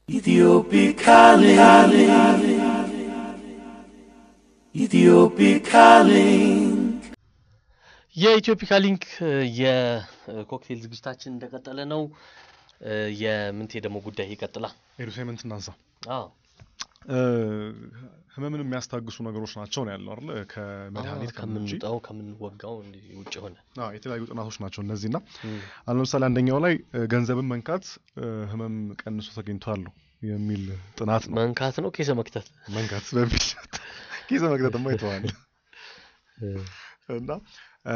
Ethiopic calling. Ethiopic calling. የኢትዮፒካ ሊንክ የኮክቴል ዝግጅታችን እንደቀጠለ ነው። የምንቴ ደግሞ ጉዳይ ይቀጥላል። ኤዱሴመንት እናንሳ። አዎ ህመምን የሚያስታግሱ ነገሮች ናቸው ነው ያለው አይደል? ከመድኃኒት ከምን ውጪ ከምንውጣው ከምንወጋው እንዲህ ውጭ ሆነ አዎ፣ የተለያዩ ጥናቶች ናቸው እነዚህና አሁን ለምሳሌ አንደኛው ላይ እ፣ ገንዘብን መንካት እ፣ ህመም ቀንሶ ተገኝቷል የሚል ጥናት ነው። መንካት ነው ኬሰ መክተት መንካት በሚል ኬዘ መግደጥማ ይተዋል እና እ፣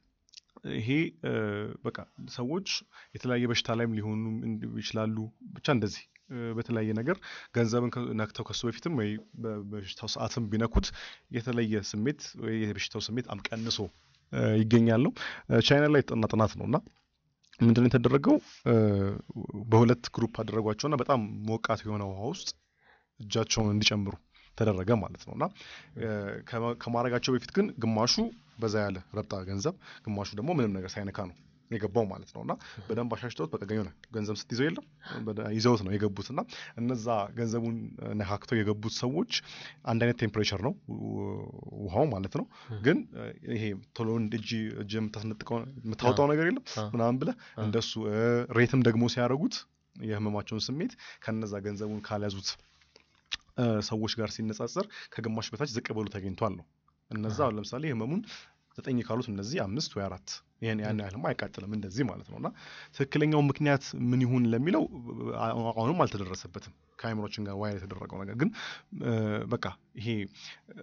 ይሄ እ፣ በቃ ሰዎች የተለያየ በሽታ ላይም ሊሆኑ እንዲ- ይችላሉ። ብቻ እንደዚህ እ፣ በተለያየ ነገር ገንዘብን ከ- ነክተው ከሱ በፊትም ወይ በ- በበሽታው ሰዓትም ቢነኩት የተለየ ስሜት ወይ የበሽታው ስሜት በጣም ቀንሶ እ፣ ይገኛል ነው። እ፣ ቻይና ላይ የተጠና ጥናት ነው እና ምንድን ነው የተደረገው? እ፣ በሁለት ግሩፕ አደረጓቸውና በጣም ሞቃት የሆነ ውሃ ውስጥ እጃቸውን እንዲጨምሩ ተደረገ ማለት ነው እና እ፣ ከማ- ከማድረጋቸው በፊት ግን ግማሹ በዛ ያለ ረብጣ ገንዘብ ግማሹ ደግሞ ምንም ነገር ሳይነካ ነው የገባው ማለት ነው እና በደንብ አሻሽተውት በቃ የሆነ ገንዘብ ስትይዘው የለም በደ- ይዘውት ነው የገቡት እና እነዛ ገንዘቡን ነካክተው የገቡት ሰዎች አንድ አይነት ቴምፕሬቸር ነው ው- ውሃው ማለት ነው ግን እ፣ ይሄ ቶሎ እንደ እጅ እጅ የምታስነጥቀው የምታወጣው ነገር የለም አ። ምናምን ብለህ አ። እንደሱ እ፣ ሬትም ደግሞ ሲያደርጉት የህመማቸውን ስሜት ከነዛ ገንዘቡን ካልያዙት እ፣ ሰዎች ጋር ሲነጻጸር ከግማሽ በታች ዝቅ ብሎ ተገኝቷል ነው። እነዛ አሁን ለምሳሌ ህመሙን ዘጠኝ ካሉት እነዚህ አምስት ወይ አራት ይህን ያን ያህልም አይቃጥልም እንደዚህ ማለት ነው። እና ትክክለኛው ምክንያት ምን ይሁን ለሚለው አ- አሁንም አልተደረሰበትም ከአይምሮችን ጋር ዋይር የተደረገው ነገር ግን እ፣ በቃ ይሄ እ፣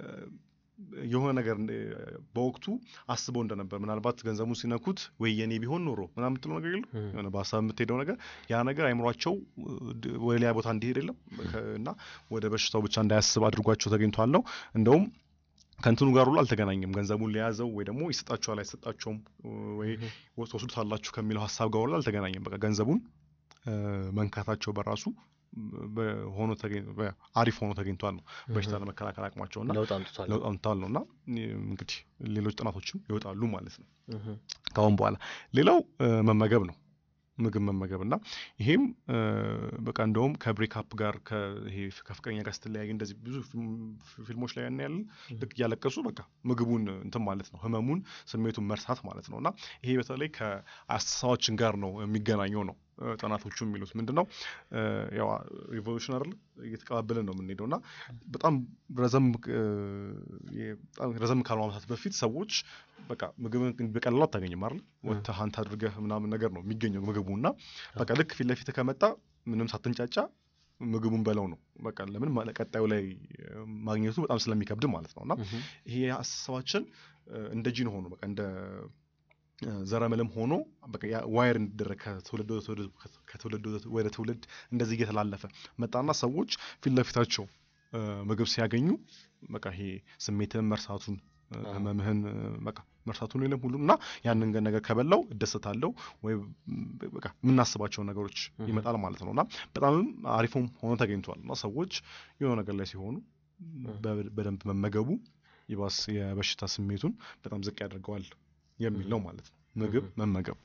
የሆነ ነገር እንደ- በወቅቱ አስበው እንደነበር ምናልባት ገንዘቡን ሲነኩት ወይ የኔ ቢሆን ኖሮ ምናምን የምትለው ነገር የለም እም። የሆነ በሀሳብ የምትሄደው ነገር ያ ነገር አይምሯቸው ድ- ወደ ሌላ ቦታ እንዲሄድ የለም ከ- እና ወደ በሽታው ብቻ እንዳያስብ አድርጓቸው ተገኝቷል ነው። እንደውም ከእንትኑ ጋር ሁሉ አልተገናኘም። ገንዘቡን ሊያዘው ወይ ደግሞ ይሰጣችኋል አይሰጣቸውም ወይ ትወስዱታላችሁ ከሚለው ሀሳብ ጋር ሁሉ አልተገናኘም። በቃ ገንዘቡን እ፣ መንካታቸው በራሱ በ- ሆኖ ተገኝ- በ- አሪፍ ሆኖ ተገኝቷል ነው በሽታ ለመከላከል አቅማቸው እና ለውጥ አምጥቷል። ለውጥ አምጥተዋል ነው እና እንግዲህ ሌሎች ጥናቶችም ይወጣሉ ማለት ነው እህ፣ ከአሁን በኋላ ሌላው እ፣ መመገብ ነው ምግብ መመገብ እና ይሄም እ፣ በቃ እንደውም ከብሬክአፕ ጋር ከ- ይሄ ከፍቅረኛ ጋር ስትለያይ እንደዚህ ብዙ ፊልም- ፊልሞች ላይ ያናያል ልክ እያለቀሱ በቃ ምግቡን እንትን ማለት ነው ህመሙን ስሜቱን መርሳት ማለት ነው እና ይሄ በተለይ ከአስተሳሰባችን ጋር ነው የሚገናኘው ነው እ፣ ጥናቶቹ የሚሉት ምንድን ነው እ፣ ያው ሪቮሉሽን አይደል እየተቀባበልን ነው የምንሄደው እና በጣም ረዘም እ፣ የ- በጣም ረዘም ካሉ ዓመታት በፊት ሰዎች በቃ ምግብን በቀላሉ አታገኝም አይደል ወጥተህ ሀንት አድርገህ ምናምን ነገር ነው የሚገኘው ምግቡ እና በቃ ልክ ፊት ለፊት ከመጣ ምንም ሳትንጫጫ ምግቡን በለው ነው በቃ ለምን ማ- ቀጣዩ ላይ እ፣ ማግኘቱ በጣም ስለሚከብድ ማለት ነው እና እህ፣ ይሄ አስተሳሰባችን እ፣ እንደ ጂን ሆኖ በቃ እንደ እ፣ ዘረመልም ሆኖ በቃ ያ ዋየር እንዲደረግ ከትውልድ ወደ ትውልድ ከትውልድ ወደ- ወደ ትውልድ እንደዚህ እየተላለፈ መጣና ሰዎች ፊት ለፊታቸው እ፣ ምግብ ሲያገኙ በቃ ይሄ ስሜትህን መርሳቱን እ፣ አዎ። ህመምህን እ፣ በቃ መርሳቱን የለም ሁሉም እና ያንን ገ- ነገር ከበላው እደሰታለሁ ወይ ም፣ በቃ የምናስባቸውን ነገሮች እህ። ይመጣል ማለት ነው እና በጣምም አሪፉም ሆኖ ተገኝቷል እና ሰዎች የሆነ ነገር ላይ ሲሆኑ በ- በደንብ መመገቡ ይባስ የበሽታ ስሜቱን በጣም ዝቅ ያደርገዋል የሚል ነው ማለት ነው። ምግብ እህ። መመገብ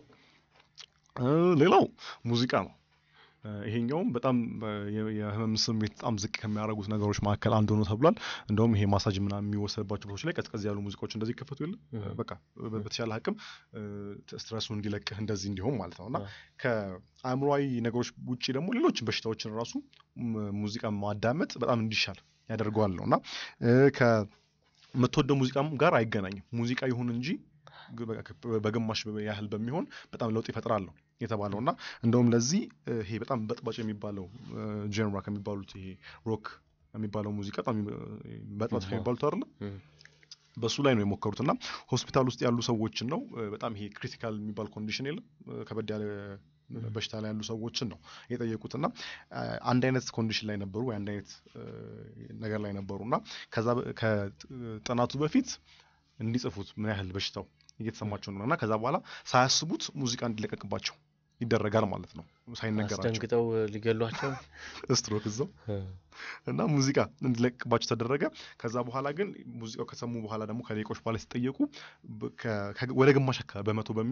እ፣ ሌላው ሙዚቃ ነው። እ፣ ይሄኛውም በጣም እ፣ የ- የህመም ስሜት በጣም ዝቅ ከሚያደርጉት ነገሮች መካከል አንዱ ነው ተብሏል። እንደውም ይሄ ማሳጅ ምናምን የሚወሰድባቸው ቦታዎች ላይ ቀዝቀዝ ያሉ ሙዚቃዎች እንደዚህ ይከፈቱ የለ እህ። በቃ በ- በተቻለ አቅም እ፣ ስትረሱ እንዲለቅህ እንደዚህ እንዲሆን ማለት ነው እና አዎ። ከአእምሯዊ ነገሮች ውጭ ደግሞ ሌሎች በሽታዎችን ራሱ ም- ሙዚቃ ማዳመጥ በጣም እንዲሻል ያደርገዋል ነው እና እ፣ ከምትወደው ሙዚቃም ጋር አይገናኝም። ሙዚቃ ይሁን እንጂ ግ- በቃ ከ- በግማሽ ያህል በሚሆን በጣም ለውጥ ይፈጥራል ነው የተባለው እና እንደውም ለዚህ እ፣ ይሄ በጣም በጥባጭ የሚባለው ጀንራ ከሚባሉት ይሄ ሮክ የሚባለው ሙዚቃ በጣም እ፣ በጥባጭ አዎ። ከሚባሉት አይደለ እህ፣ በሱ ላይ ነው የሞከሩት እና ሆስፒታል ውስጥ ያሉ ሰዎችን ነው እ፣ በጣም ይሄ ክሪቲካል የሚባል ኮንዲሽን የለም እ፣ ከበድ ያለ በሽታ ላይ ያሉ ሰዎችን ነው የጠየቁት እና አ፣ አንድ አይነት ኮንዲሽን ላይ ነበሩ ወይ አንድ አይነት እ፣ ነገር ላይ ነበሩ እና ከዛ በ- ከጥናቱ በፊት እንዲጽፉት ምን ያህል በሽታው እየተሰማቸው ነው እና ከዛ በኋላ ሳያስቡት ሙዚቃ እንዲለቀቅባቸው ይደረጋል ማለት ነው ሳይነገራቸው አስደንግጠው ሊገሏቸው ስትሮክ እዛው እና ሙዚቃ እንዲለቅባቸው ተደረገ። ከዛ በኋላ ግን ሙዚቃው ከሰሙ በኋላ ደግሞ ከደቂቆች በኋላ ሲጠየቁ በ- ከ- ከ- ወደ ግማሽ አካባቢ በመቶ በሚል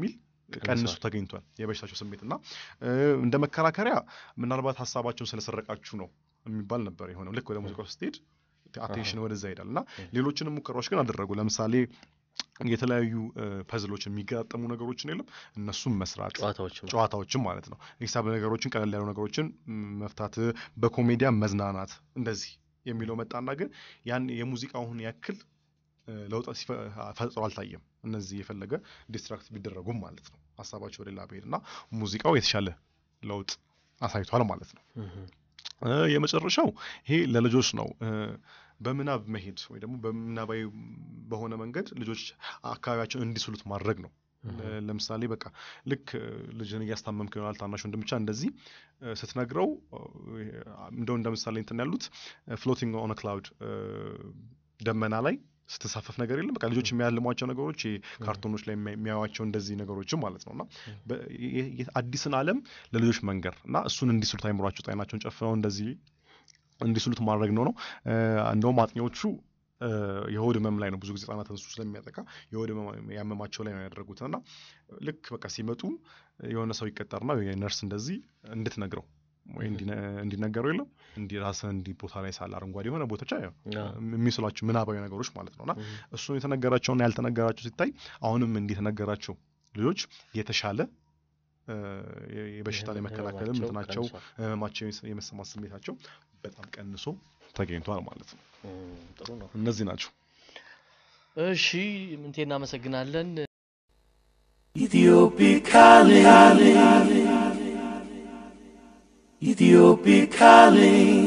ቀንሶ ቀንሷል። ተገኝቷል የበሽታቸው ስሜት እና እ፣ እንደ መከራከሪያ ምናልባት ሀሳባቸውን ስለሰረቃችሁ ነው የሚባል ነበር የሆነው። ልክ ወደ ሙዚቃው ስትሄድ አቴንሽን ወደዛ ይሄዳል እና ሌሎችንም ሙከራዎች ግን አደረጉ። ለምሳሌ የተለያዩ ፐዝሎችን የሚገጣጠሙ ነገሮችን የለም እነሱም መስራት ጨዋታዎች ጨዋታዎችን ማለት ነው። ሂሳብ ነገሮችን ቀለል ያሉ ነገሮችን ም፣ መፍታት፣ በኮሜዲያ መዝናናት እንደዚህ የሚለው መጣና ግን ያን የሙዚቃውን ያክል እ፣ ለውጥ ሲፈ- ፈጥሮ አልታየም። እነዚህ የፈለገ ዲስትራክት ቢደረጉም ማለት ነው ሀሳባቸው ወደ ሌላ ብሄድ እና ሙዚቃው የተሻለ ለውጥ አሳይቷል ማለት ነው። እ፣ የመጨረሻው ይሄ ለልጆች ነው። እ፣ በምናብ መሄድ ወይ ደግሞ በምናባዊ በሆነ መንገድ ልጆች አካባቢያቸውን እንዲስሉት ማድረግ ነው። ለ- ለምሳሌ በቃ ልክ እ፣ ልጅን እያስታመምክ ይሆናል ታናሽ ወንድም ብቻ እንደዚህ እ፣ ስትነግረው እ፣ እንደው እንደ ምሳሌ እንትን ያሉት ፍሎቲንግ ኦን ክላውድ ደመና ላይ ስትሳፈፍ ነገር የለም። በቃ ልጆች የሚያልሟቸው ነገሮች ይሄ ካርቶኖች ላይ የሚያ- የሚያዩዋቸው እንደዚህ ነገሮችም ማለት ነው እና በ- የ- የ- አዲስን ዓለም ለልጆች መንገር እና እሱን እንዲስሉት አይምሯቸው ጣይናቸውን ጨፍነው እንደዚህ እንዲስሉት ማድረግ ነው ነው እ፣ እንደውም አጥኚዎቹ እ፣ የሆድ ህመም ላይ ነው ብዙ ጊዜ ህጻናትን እሱ ስለሚያጠቃ የሆድ ህመም ያመማቸው ላይ ነው ያደረጉት እና ልክ በቃ ሲመጡ የሆነ ሰው ይቀጠርና ወይ ነርስ እንደዚህ እንድትነግረው ወይ እንዲነ- እንዲነገረው የለም እንዲ ራስህ እንዲ ቦታ ላይ ሳለ አረንጓዴ የሆነ ቦታዎች አየው የሚስሏቸው ምናባዊ ነገሮች ማለት ነው እና እሱን የተነገራቸውና ያልተነገራቸው ሲታይ አሁንም እንዲተነገራቸው ልጆች የተሻለ እ፣ የ- የበሽታን የመከላከልም እንትናቸው ህመማቸው የመስ- የመሰማት ስሜታቸው በጣም ቀንሶ ተገኝቷል ማለት ነው። ጥሩ ነው። እነዚህ ናቸው። እሺ ምንቴ እናመሰግናለን። Ethiopic calling. Ethiopic calling.